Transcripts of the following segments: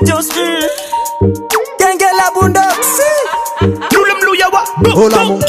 Jones mm. Genge la bundoksi Olamu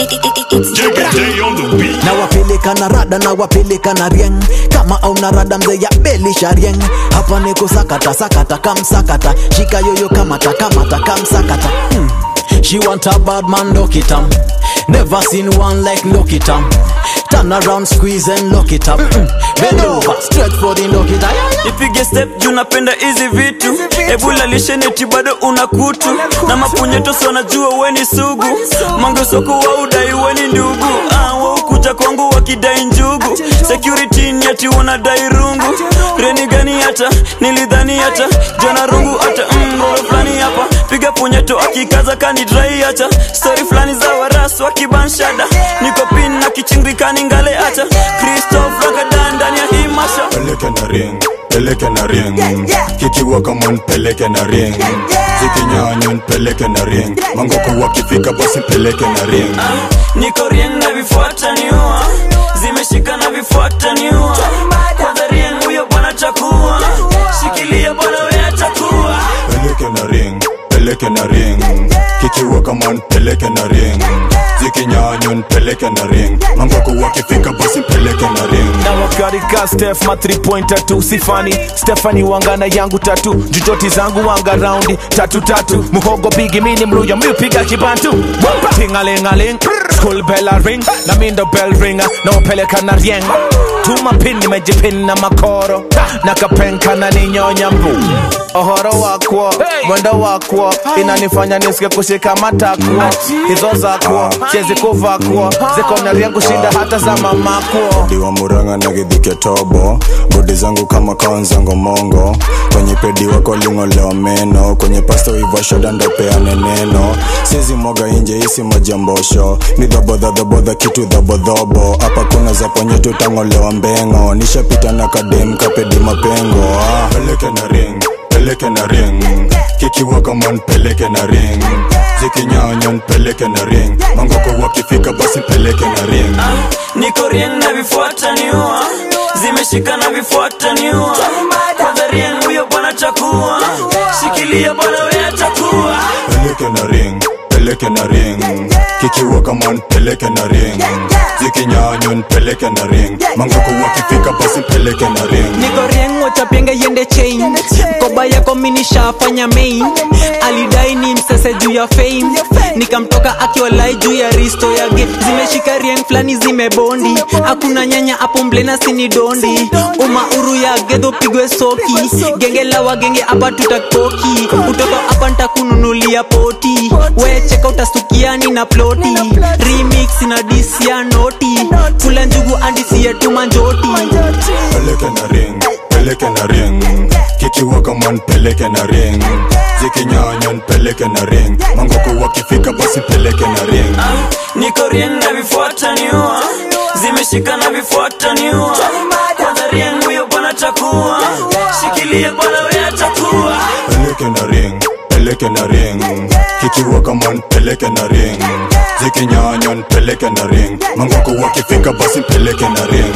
na wapeleka na rada na wapeleka na rieng kama auna rada mzee ya belisha rieng hapa niko sakata sakata kamsakata shika yoyo kamata kamata kamsakata hmm. She want a bad man lock it up Never seen one like lock it up Turn around squeeze and lock it up mm. Bend over straight for the lock it up ipige step juu napenda hizi vitu ebula lisheneti bado una kutu na mapunyetosi wanajua weni sugu mangesoko wa udai weni ndugu ah, waukuja kwangu wakidai njugu security ni ati wanadai rungu reni gani hata nilidhani hata jana rungu hata mm, rolo fulani hapa piga punyeto akikaza kanidrai hata stori fulani za warasu wakibanshada niko pin na kichingikani ngale hata kristof rakadan ndani ya hii masha peleke na ring peleke na ring kikiwa kama peleke na ring zikinyanywa peleke na ring mangoko wakifika basi peleke na ring niko rieng na vifuata niua zimeshika na vifuata niua kwanza rieng huyo bwana takuwa shikilia bwana we atakuwa peleke na ring peleke na ring kikiwa kama peleke na ring zikinyanywa peleke na ring mangoko wakifika basi peleke na ring na wakarika stef ma 3 pointer tu sifani stefani wangana yangu tatu jujoti zangu wanga raundi tatu tatu muhogo bigi mini mluya miupiga kibantu tingalingaling school bell a ring na mindo bell ringa na wapeleka na rieng tuma pin nimejipin na makoro na kapenka na ninyonya mbu ohoro wakwo mwendo wakwo inanifanya nisike kushika matakwo hizo zakwo siezi kuvakwo ziko na rieng kushinda hata za mamakwo diwa muranga na githike tobo bodi zangu kama kaonzango mongo kwenye pedi wako ling'olewa meno kwenye pasto iva shoda ndopeane neno sizi mwaga inje isi majambosho ni dhabodhadhabodha kitu dhabodhobo hapa kuna za ponye tutang'olewa mbengo nishapita na kadem kapedi mapengo ah. peleke na ring peleke na ring kikiwa kama peleke na ring zikinyanya peleke na ring mangoko wakifika basi peleke na ring niko rieng na vifuata niua zimeshika na vifuata niua kwanza rieng huyo bwana takuwa shikilia bwana we atakuwa peleke na ring peleke na ring kikiwa kama peleke na ring zikinyanywa peleke na ring mangoko wakifika basi peleke na ring niko rieng wachapienge yende chain mkoba yako minishafanya main alidai ni msese juu ya fame nikamtoka akiwalai juu ya risto yake zimeshika rieng flani zimebondi hakuna nyanya hapo mblena sini dondi umauru ya gedho pigwe soki genge la wagenge hapa tutakoki utoto hapa ntakununulia poti we cheka utasukiani na ploti remix na disia noti kula njugu andisia tumanjoti peleke na ring peleke na ring kikiwa kama peleke na ring zikinyanya peleke na ring mangoko wakifika basi peleke na ring niko rieng na vifuata niua zimeshika na vifuata niua kwanza rieng huyo bwana takuwa shikilia bwana we atakuwa peleke na ring peleke na ring kikiwa kama peleke na ring zikinyanya peleke na ring mangoko wakifika basi peleke na ring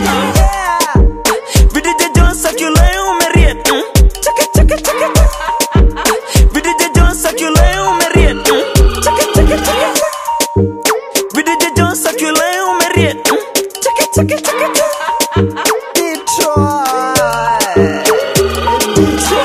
vidije jones akulae umeriet mm. chaka chaka chaka vidije jones akulae umeriet mm. chaka chaka chaka vidije jones akulae umeriet mm. chaka chaka chaka Detroit Detroit